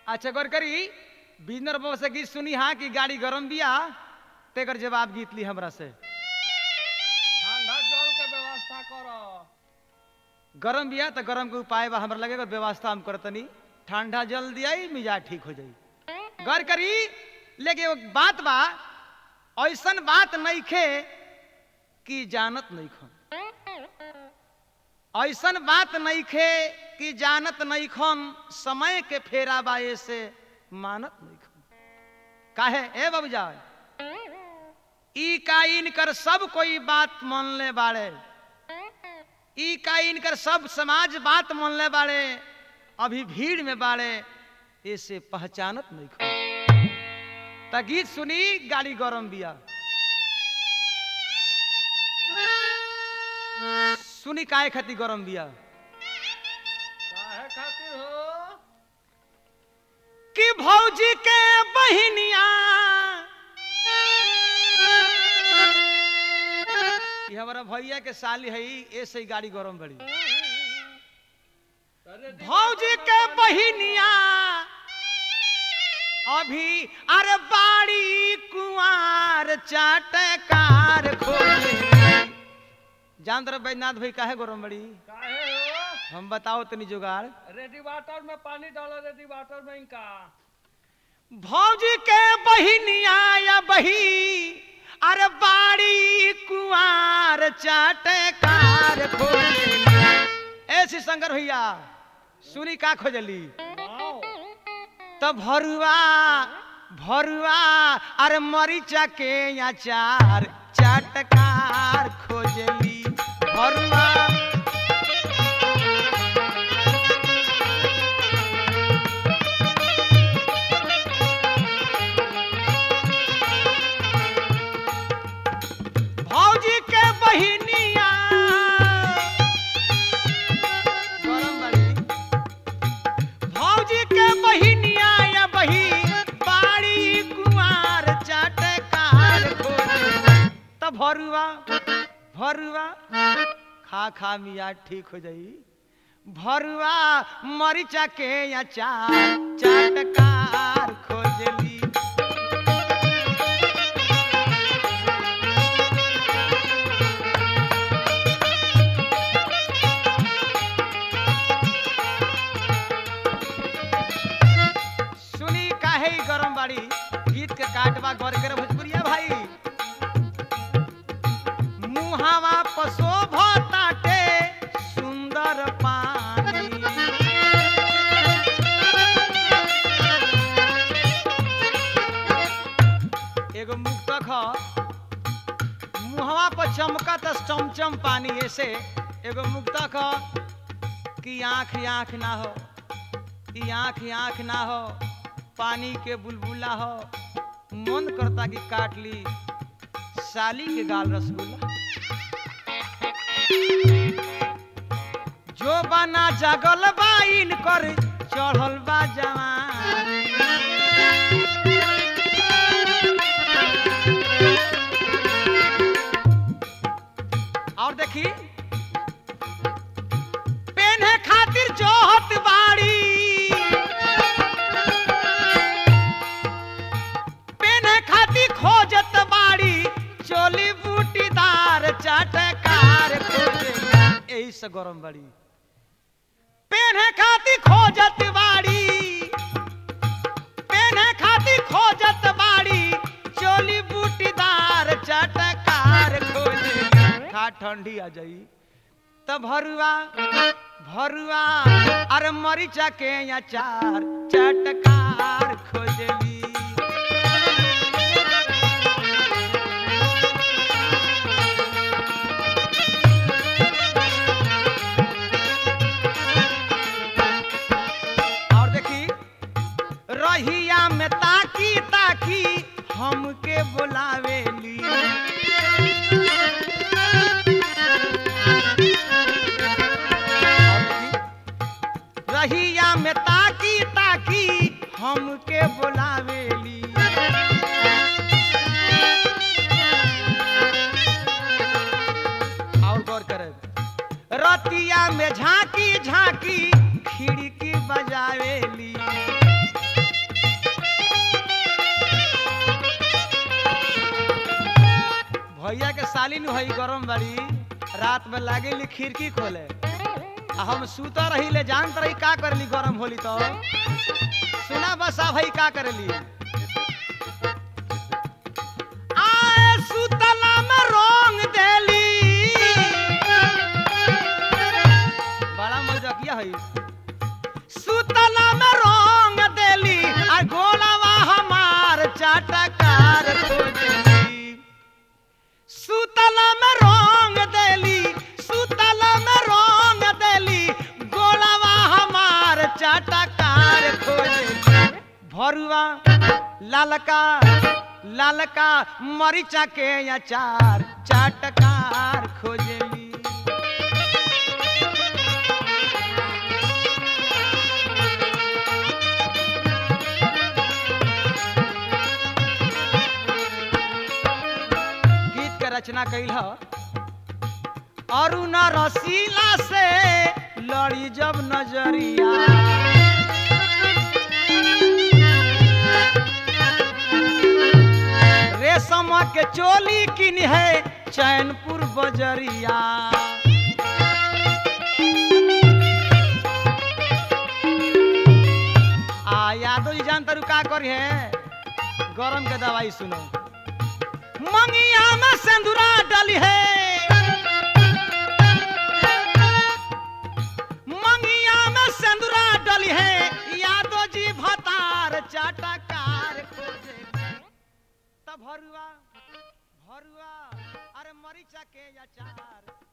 अच्छा गौर करी बिजनर बाबा से गीत सुनी हाँ कि गाड़ी गरम बिया तेकर जवाब गीत ली हमरा से ठंडा जल के व्यवस्था कर गरम बिया तो गरम के उपाय बा हमरा लगेगा व्यवस्था हम करतनी ठंडा जल दिया मिजाज ठीक हो जाई गौर करी लेकिन एगो बात बा ऐसन बात नहीं खे कि जानत नहीं खन ऐसन बात नहीं खे कि जानत नहीं खन समय के फेरा बा से मानत नहीं खन काहे ए बाबूजा ई का इनकर सब कोई बात मान ले बाड़े ई का इनकर सब समाज बात मान ले बाड़े अभी भीड़ में बाड़े ऐसे पहचानत नहीं खन त गीत सुनी गाड़ी गरम बिया सुनी काहे खाती गरम बिया काहे खातिर हो कि भौजी के बहिनिया कि हमारा भैया के साली है ऐसे ही गाड़ी गरम बड़ी अरे भौजी के बहिनिया अभी अरे बाड़ी कुआर चाटकार खोले जान तरफ बैजनाथ भाई काहे गरम बड़ी काहे हो हम बताओ तनी जुगाड़ रेडी वाटर में पानी डालो रेडी वाटर में इनका भौजी के बहिनिया या बही अरे बाड़ी कुआर चाटकार खोले ऐसी शंकर भैया सुनी का खोजली वाओ तो भरुआ भरुआ अरे मरीचा के अचार चाटकार खोजली भरुआ भौजी के बहिनिया गरम बड़ी भौजी के बहिनिया या बही बाड़ी कुमार चाटकार खोजे त भरुआ भरुआ खा खा मिया ठीक हो जाई भरुआ मरीचा के अचार चाटकार खोजली सुनी काहे ई गरम बाड़ी गीत के काटवा गौर करे भोजपुरिया भाई मुहावा पसो ताटे सुंदर पानी एगो मुक्तक ह मुहवा पर चमका त चमचम पानी ऐसे एगो मुक्तक ह कि आँख आँख ना हो ई आँख आँख ना हो पानी के बुलबुला हो मन करता कि काट ली साली के गाल रसगुल्ला जो बना जगल बा इनकर चढ़ल बा जवान और देखी पेन्हे खातिर जोहत बाड़ी पेन्हे खातिर खोजत बाड़ी चोली बूटीदार चाटकार खोजे यही से गरम बाड़ी पेन्हे खातिर खोजत बाड़ी पेन्हे खातिर खोजत बाड़ी चोली बूटीदार चाटकार खोजे खा ठंडी आ जाई त भरुआ भरुआ अरे मरीचा के अचार चटकार खोजली और देखी रहिया में ताकी ताकी हमके बुलावेली रहिया में ताकी ताकी हमके बुलावेली और गौर करे रतिया में झांकी झांकी खिड़की बजावेली भैया के साली नु हई गरम बड़ी रात में लागेली खिड़की खोले आ हम सुता रही ले जानत रही का करली गरम होली तो सुना बस आ भाई का करली आए सुतला में रंग देली बड़ा मजाकिया है सुतला में रंग देली आ गोलावा हमार चाटकार खोजली सुतला में रंग देली सुतला में रंग देली गोलावा हमार चाटकार खोजली भरुआ लालका लालका मरीचा के अचार चाटकार खोजली गीत के रचना कैल ह अरुण रसीला से लड़ी जब नजरिया रेशम के चोली किन है चैनपुर बजरिया आ यादव जी जान तारू का करी है गरम के दवाई सुनो मंगिया में सिंदूरा डली है मंगिया में सिंदूरा डली है यादव जी भतार चाटकार खोजे तब भरुआ भरुआ अरे मरीचा के अचार